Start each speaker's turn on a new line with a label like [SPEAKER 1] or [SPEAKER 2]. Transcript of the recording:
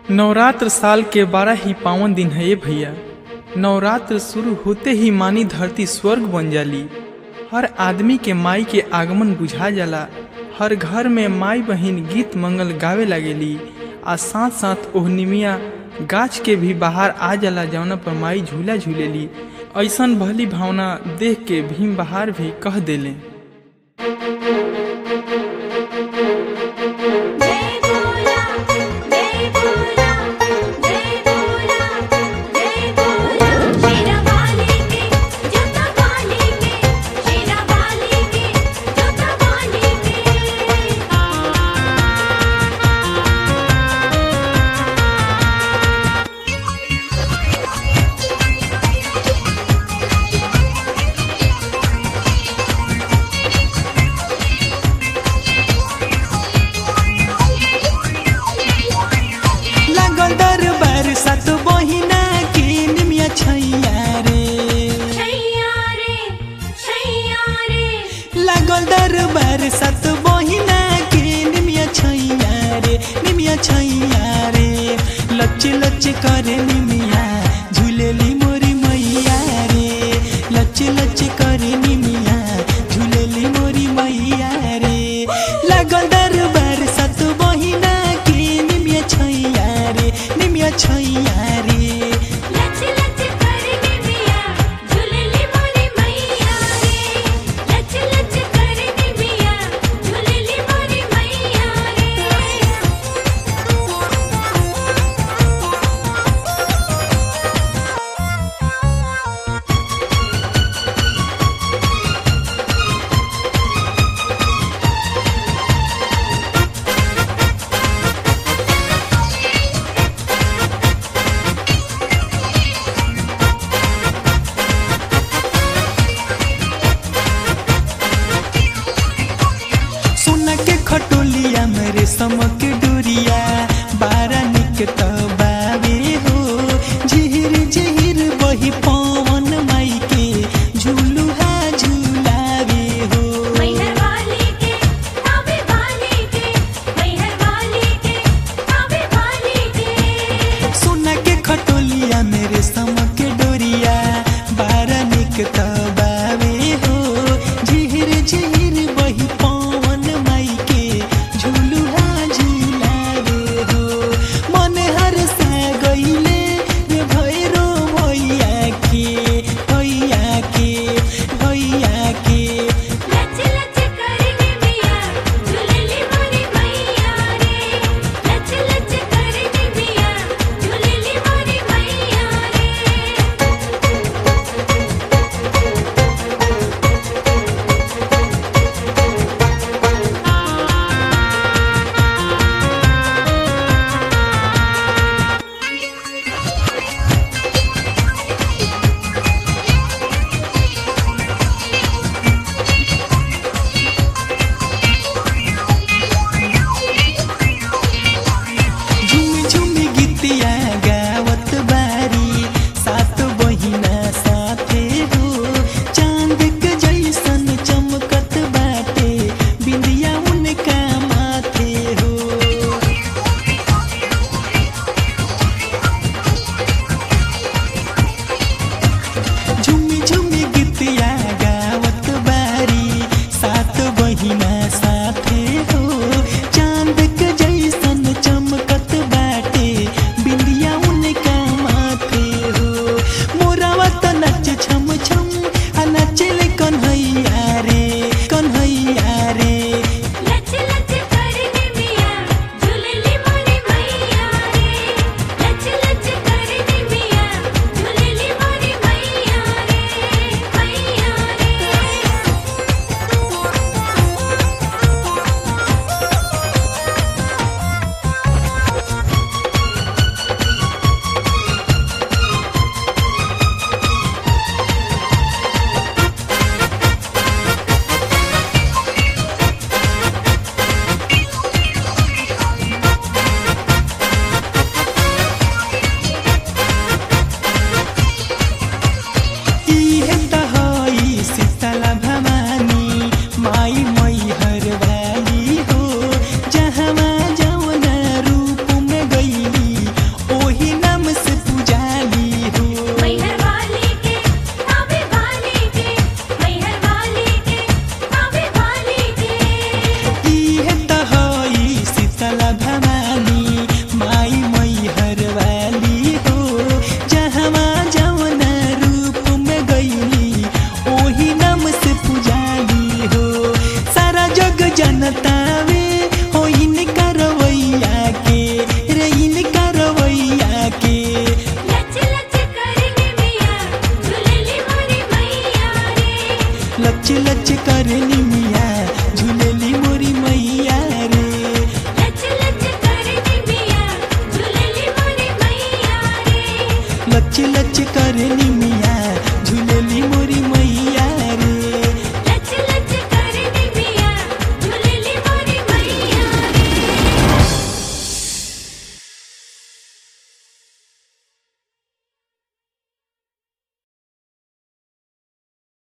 [SPEAKER 1] नवरात्र साल के बारह ही पावन दिन है ये भैया नवरात्र शुरू होते ही मानी धरती स्वर्ग बन जाली हर आदमी के माई के आगमन बुझा जाला हर घर में माई बहिन गीत मंगल गावे लागेली आ साथ साथ ओह निमिया गाछ के भी बाहर आ जाला जौना पर माई झूला झूलेली ऐसन भली भावना देख के भीम बहार भी कह देले
[SPEAKER 2] जय भोला जय भोला जय भोला जय भोला शेरा वाली के जोता वाली के शेरा वाली के जोता वाली के
[SPEAKER 3] लागल दरबार सात बहिना के निमिया छैया रे
[SPEAKER 2] छैया रे छैया रे
[SPEAKER 3] लागल दरबार सात बहिना के निमिया छैया रे निमिया छैया रे लच लच करे निमिया झूलेली मोरी मैया रे लच लच करे निमिया झूलेली मोरी मैया रे लागल दरबार सात बहिना के निमिया छैया रे निमिया छैया रे
[SPEAKER 2] लच लच करने मिया झूलली मोरी मैया रे लच लच करने मिया झूलली मोरी मैया रे
[SPEAKER 3] लच लच करे निमिया